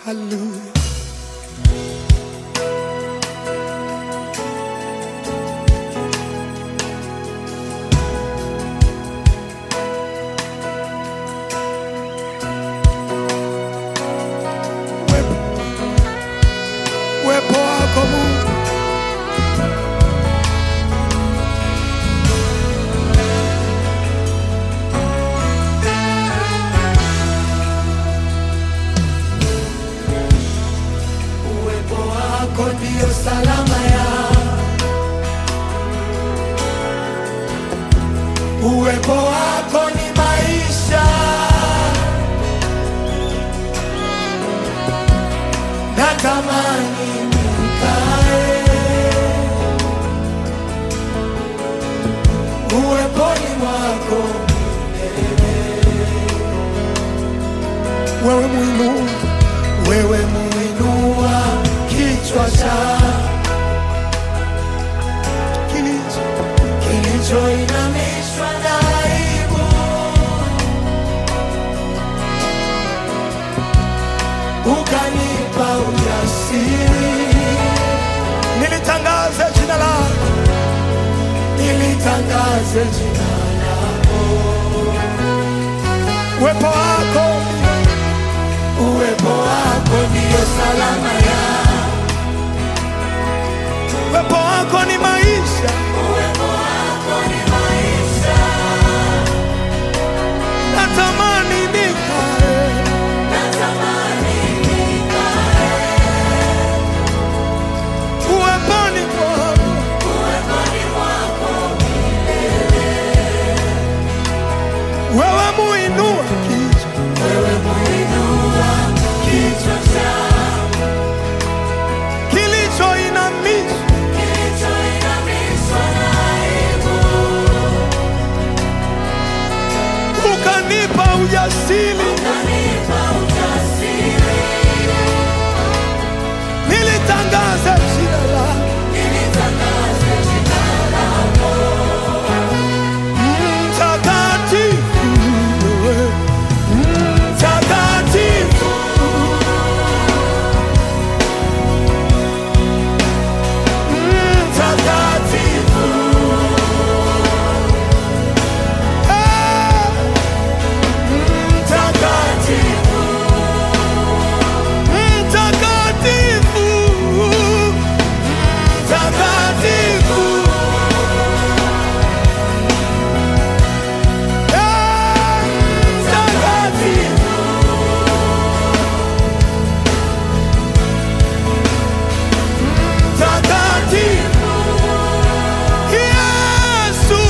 Hallelujah. Uwepo uwepo wako Mungu, uwepo wako ndio salama ya uwepo wako ni maisha natamani nikae uweponi mwako wewe muinua wewe muinua kichwa cha kilicho kilichoinamishwa na aibu ukanipa ujasiri nilitangaze jina lako nilitangaze jina lako uwepo wako uwepo wako ndiyo salama ya uwepo wako ni maisha natamani nikae uweponi mwako wewe muinua kichwa kilichoinamishwa ukanipa ujasiri nilitangaza jina lako mtakatifu wewe, mtakatifu mtakatifu Eh, mtakatifu mtakatifu mtakatifu Eh, mtakatifu mtakatifu Yesu,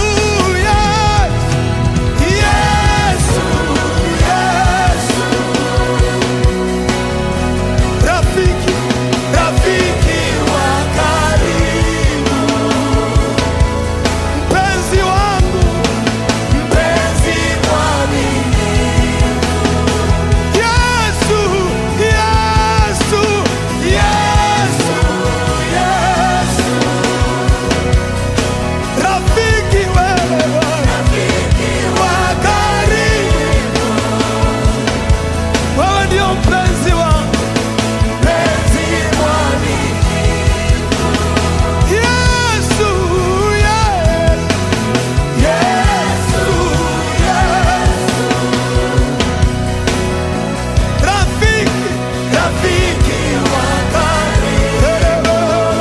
Yesu, Yesu, rafiki, rafiki wa karibu, mpenzi wangu, mpenzi mwaminifu. Yesu, Yesu, Yesu, Yesu, rafiki wewe wa karibu, wewe ndio mpenzi wangu, mpenzi mwaminifu. Yesu, Yesu, Yesu, Yesu, rafiki, rafiki wa karibu,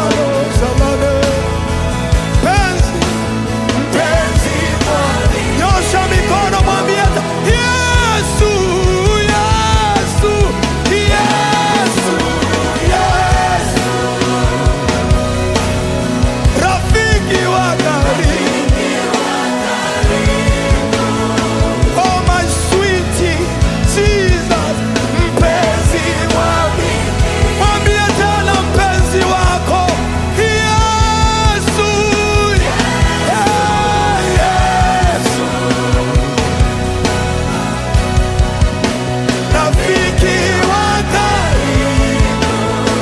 mpenzi mpenzi mwaminifu. Nyosha mikono mwambie hata, Yesu, Yesu, Yesu, Yesu. Rafiki wa karibu. Oh my sweetie Jesus, mpenzi mwaminifu. Mwambie tena mpenzi wako Yesu, yeah, Yesu. Rafiki wa karibu.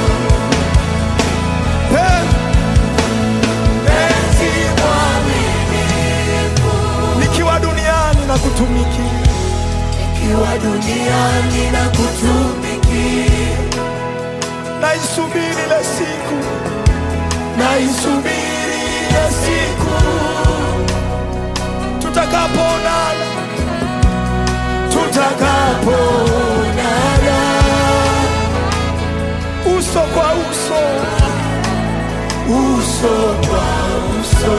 Mpenzi mwaminifu. Nikiwa duniani na kutumikia Nikiwa duniani na kutumikia naisubiri ile siku, naisubiri ile siku tutakapoonana, tutakapoonana uso kwa uso, uso kwa uso.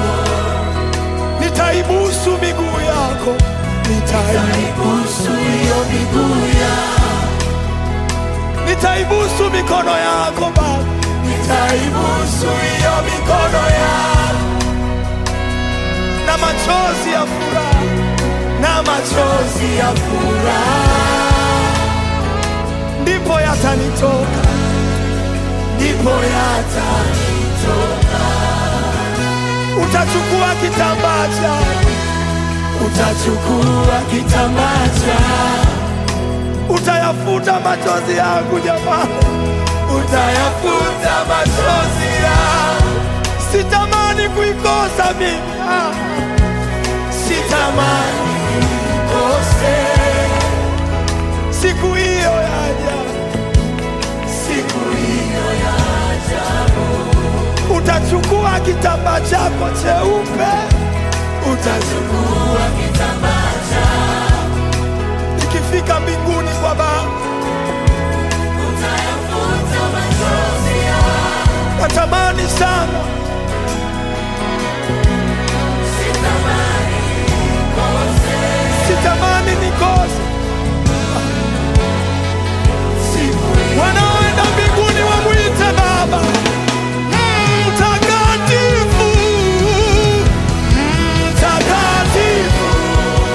Nitaibusu miguu yako, nitaibusu hiyo miguu yako, nitaibusu mikono yako Baba, nitaibusu hiyo mikono yako na machozi ya furaha, na machozi ya furaha ndipo yatanitoka, ndipo yatanitoka. Utachukua kitambaa chako, utachukua kitambaa chako, utayafuta machozi yangu jamani, utayafuta machozi yangu. Sitamani kuikosa mimi, ah. sitamani kuikose siku hiyo yaja, siku hiyo yaja. Utachukua kitambaa chako cheupe, utachukua kitambaa chako, ikifika mbinguni kwa Baba utayafuta machozi yako. Natamani sana sitamani nikose wanaoenda mbinguni wamwite Baba mtakatifu, mtakatifu,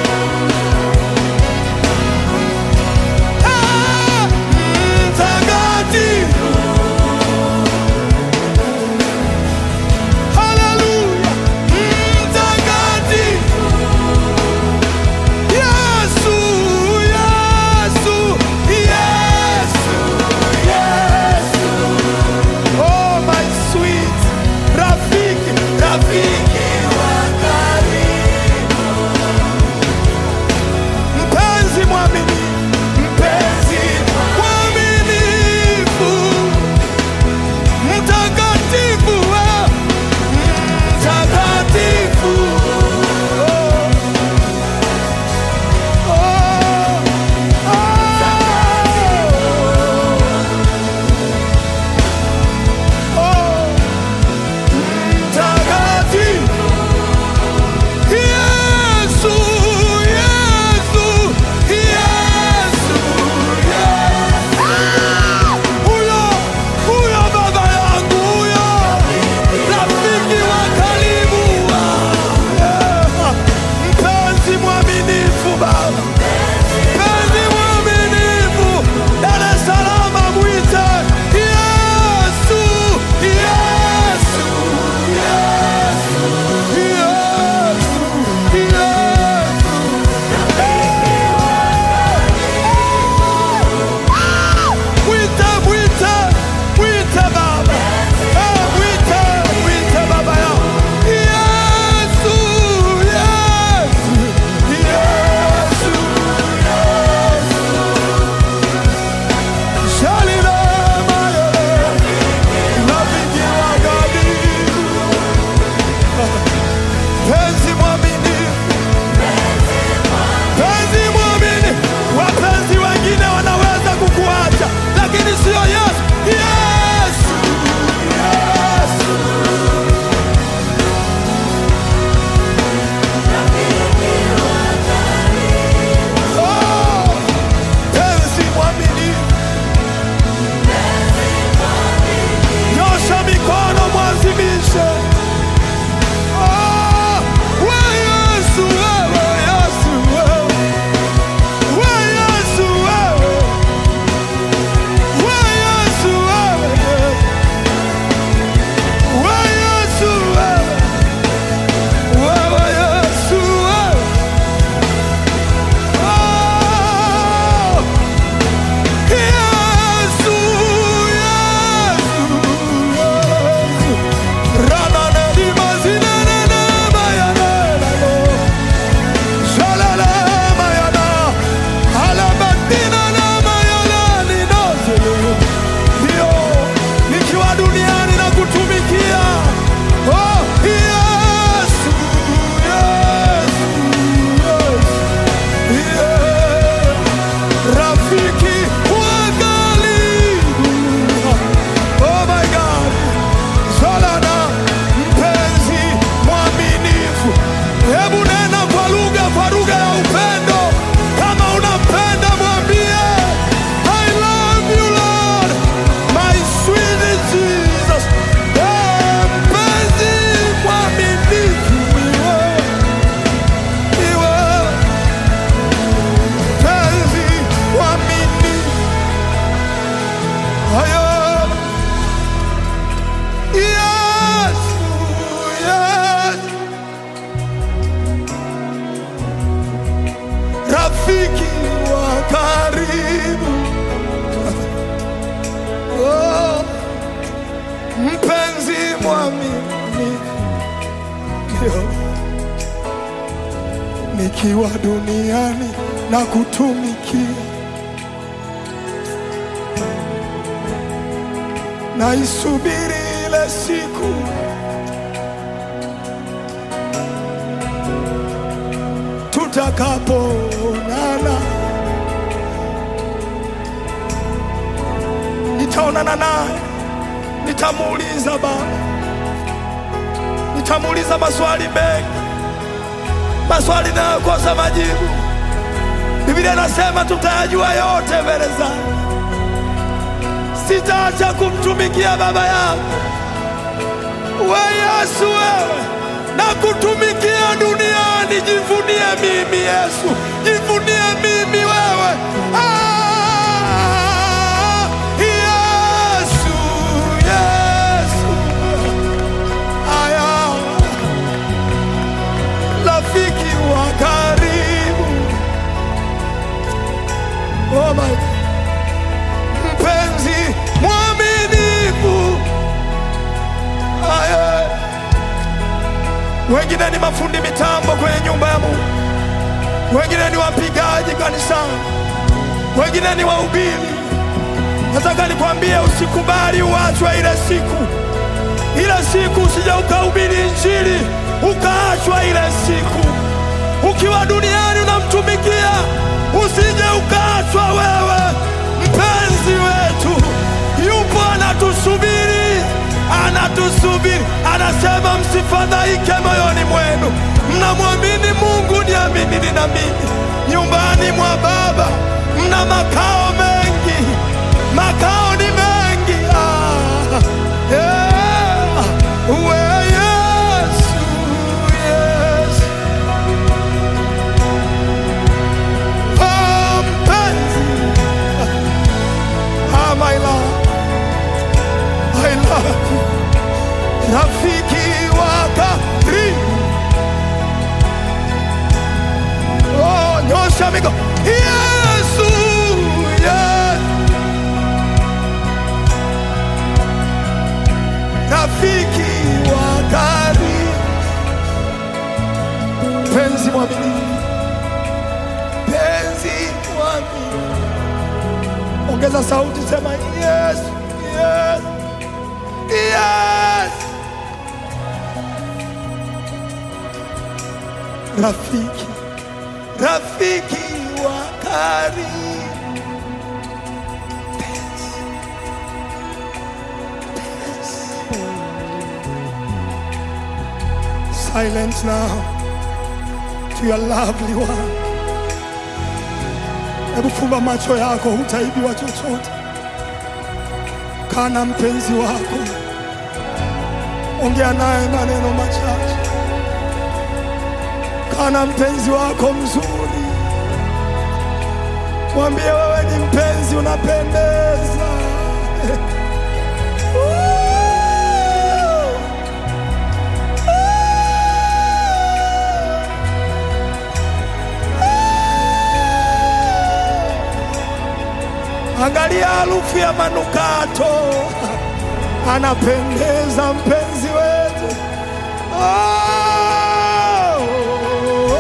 nikiwa duniani na kutumikia, naisubiri ile siku tutakapoonana, nitaonana naye, nitamuuliza Baba, nitamuuliza maswali mengi, maswali nayokosa majibu. Biblia inasema tutayajua yote mbele zake. Sitaacha kumtumikia Baba yangu. We Yesu, wewe na kutumikia duniani, jivunie mimi Yesu, jivunie mimi wewe. Ah, Yesu, Yesu, aya, rafiki wa karibu, oh my God. mpenzi mwaminifu, aya wengine ni mafundi mitambo kwenye nyumba ya Mungu, wengine ni wapigaji kanisani, wengine ni wahubiri. Nataka nikwambie, usikubali uachwe ile siku, ile siku usije ukahubiri Injili ukaachwa ile siku. Ukiwa duniani unamtumikia, usije ukaachwa wewe. Mpenzi wetu yupo anatusubiri, anatusubiri, anasema msifadhaike moyoni mwenu, mnamwamini Mungu, niaminini na mimi. Nyumbani mwa Baba mna makao mengi, makao ni mengi. Ah, yeah. We Yesu, Yesu. Oh, mpenzi. Ah, my love. I love you. Rafiki wa karibu. Oh, nyosha mikono. Yesu, yes. Rafiki wa karibu. Penzi mwaminifu. Penzi mwaminifu. Ongeza sauti, sema yes, yes, yes. Rafiki, rafiki wa karibu. Penzi, penzi. Silence now to your lovely one. Hebu fumba macho yako, hutaibiwa chochote. Kaa na mpenzi wako, ongea naye maneno machache. Kaa na mpenzi wako mzuri, mwambie wewe ni mpenzi, unapendeza. Angalia harufu ya manukato, anapendeza mpenzi wetu. Oh,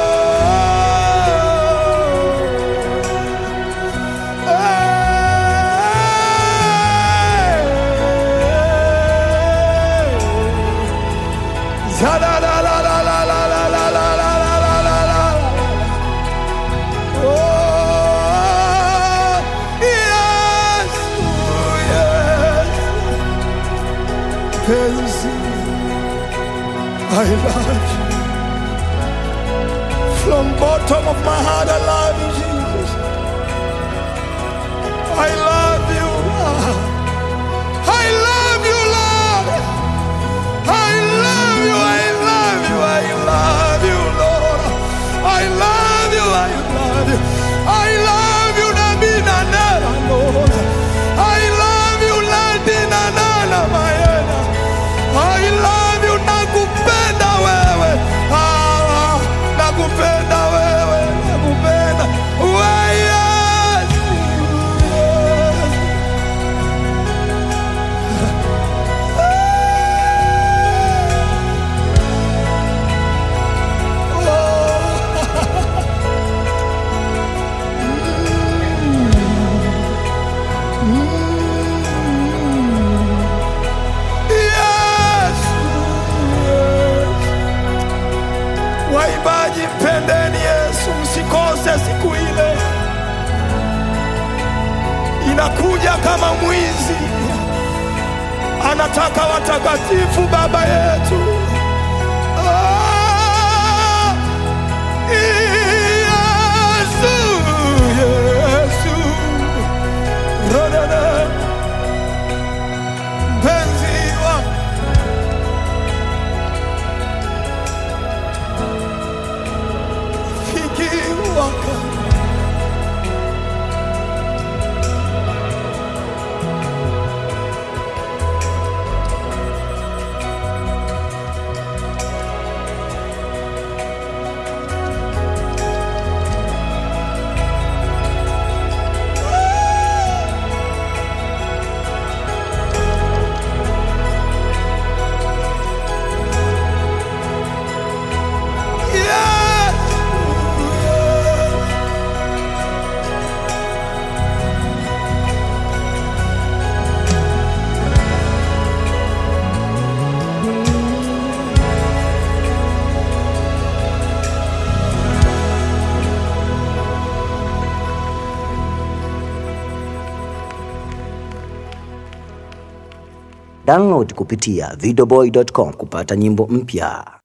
Oh, yes, yes. Penzi, I love you. From bottom of my heart, I love you, Jesus. I love you. I love you, Lord. I love you. I love you. I love you, Lord. I love you. I love you. I love you, Nabina Nana, Lord. I love you, Landina Nana, Mayena. I love you, nakupenda wewe. Ah, nakupenda wewe, nakupenda anakuja kama mwizi, anataka watakatifu, Baba yetu. Ah, Yesu, Yesu, Rodada, mpenzi wangu Fiki waka Yes. Download kupitia videoboy.com kupata nyimbo mpya.